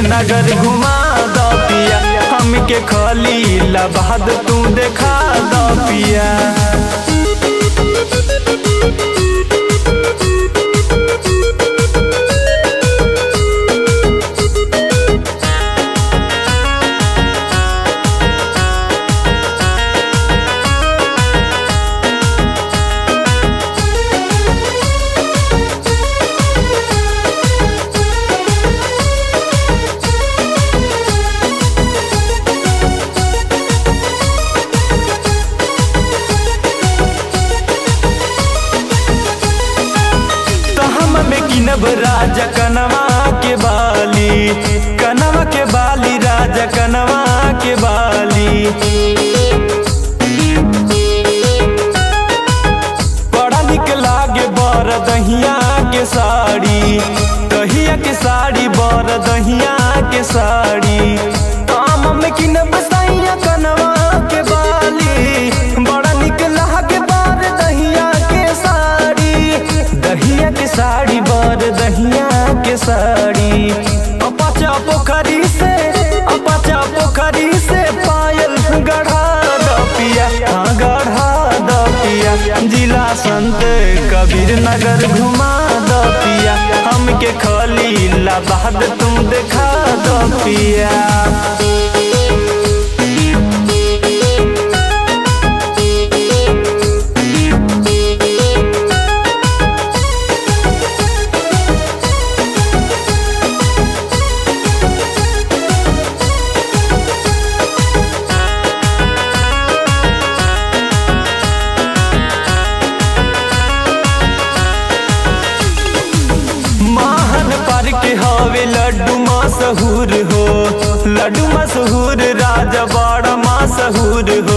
नगर घुमा द पिया हमके खलीलाबाद तू देखा द पिया तो हम में किनब राजा कनवा के बाली कनवा के बाली राजा कनवा के बाली बड़ा निक लागे बर दहिया के साड़ी दहिया के साड़ी बर दहिया के साड़ी काम में किनब सैया कनवा के बाली बड़ा निक लागे बर दहिया के साड़ी दहिया के साड़ी बर दहिया के साड़ी अपचा पोखरी से अपचा पोखरी से पायल गढ़ा द पिया हाँ गढ़ा द पिया जिला संत कबीर नगर घुमा द पिया हमके खलीलाबाद तुम देखा द पिया महान पर के हवे लड्डू मशहूर हो लड्डू मशहूर राजा बड़ा मशहूर हो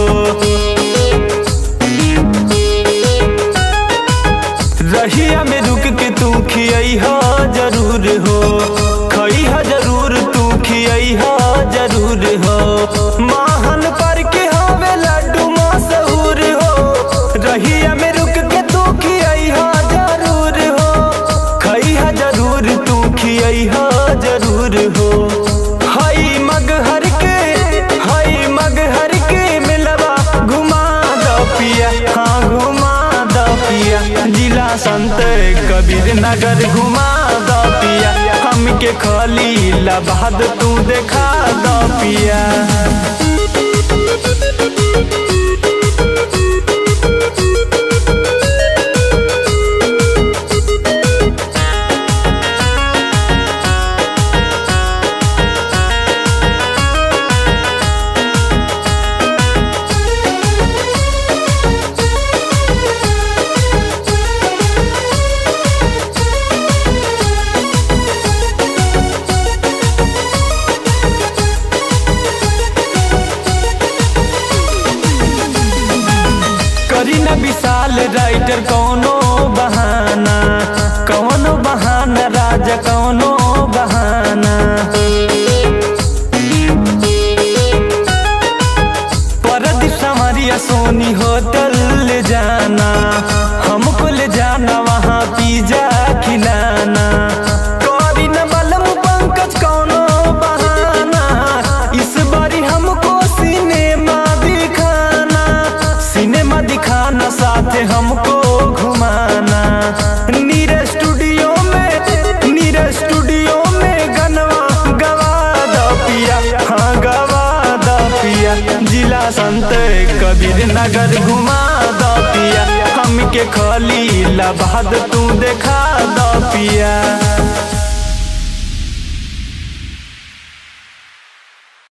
रहिया में रुक के तू खियई हो जरूर हो खई हो जरूर तू खियई हो जरूर हो महान पर के हवे लड्डू मशहूर हो रहिया में रुक के तू खियई हो जरूर हो खई हो जरूर तू खियई हो जरूर हो हई मगहर के हई मगहर के मिलवा घुमा द पिया हाँ घुमा द पिया जिला संत कबीर नगर घुमा द पिया हमके खलीलाबाद तू देखा द पिया करी न विशाल राइटर कौनो बहाना कौनो बहाना राजा कौनो बहाना परदीप संवरिया सोनी होटल ले जाना हमको ले जाना वहाँ पिज्जा खिलाना करी न बलम पंकज कौनो बहाना इस बारी हमको सिनेमा दिखाना सिनेमा दिखाना साथ हमको घुमाना नीर स्टूडियो में नीर स्टूडियो में गनवा गवा द पिया हाँ गवा द पिया जिला संत कबीर नगर घुमा द पिया हमके खलीलाबाद तू देखा द पिया